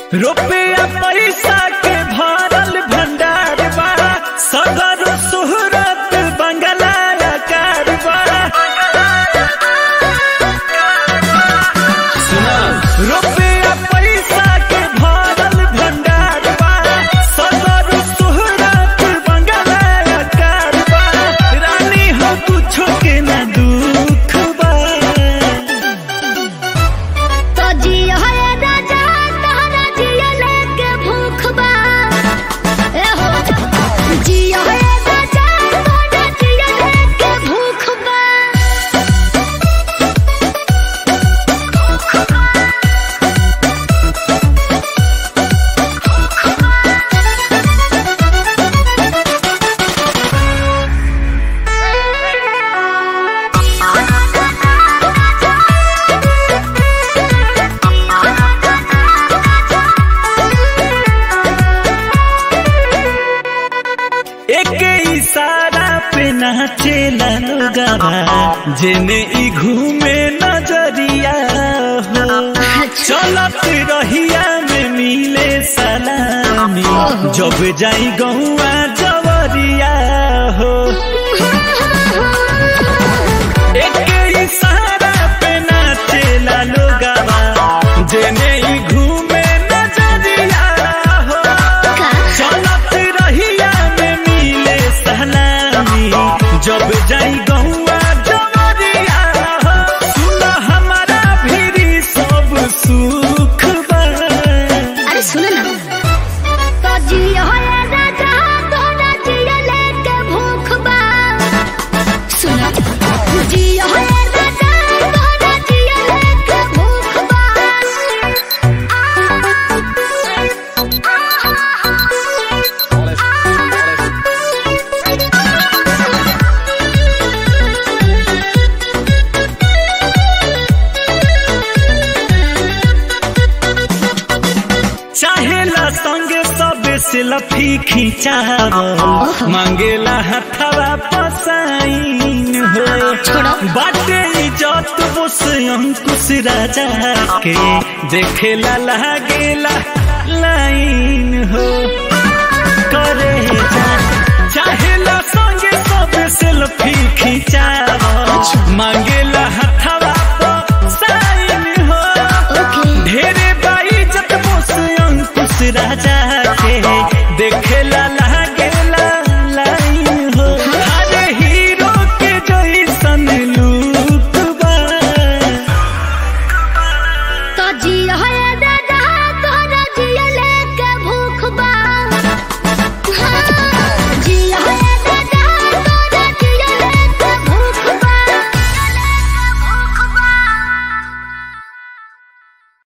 रुपया पैसा के भरल भंडार बा सगर सुहरत बंगला कार बा सुना रुपया पैसा के भरल भंडार बा सगर सुहरत बंगला कार बा रानी हो कुछो के ना दुख बा तो जियो है राजा तहरा जियो लेके भूख बा ए हो जियो है राजा तहरा जियो लेके भूख बा एक इशारा पे नाचेला लोगवा जेने ई घूमे नजरिया हो चलत रहिया में मिले सलामी जब जाई गौआ जवरिया हो एक इशारा पे नाचेला लोगवा जेने ई घूमे नजरिया हो चलत रहिया में मिले सलामी जब जाई गौआ जवरिया हो सुन हमारा भी सब सुख बा अरे सुनो ना तो जियो है राजा तोरा जियो लेके भूख बा सुनो जियो है राजा तोरा जियो लेके भूख बा चाहेला संगे सब सेल्फी खिंचावल मांगेला हथवा पसाइन हो छोड़ो। बाटे इज्जत बोस अंकुश राजा के देखेला लागेला लाइन हो करे जा चाहेला संगे सब सेल्फी खिंचावल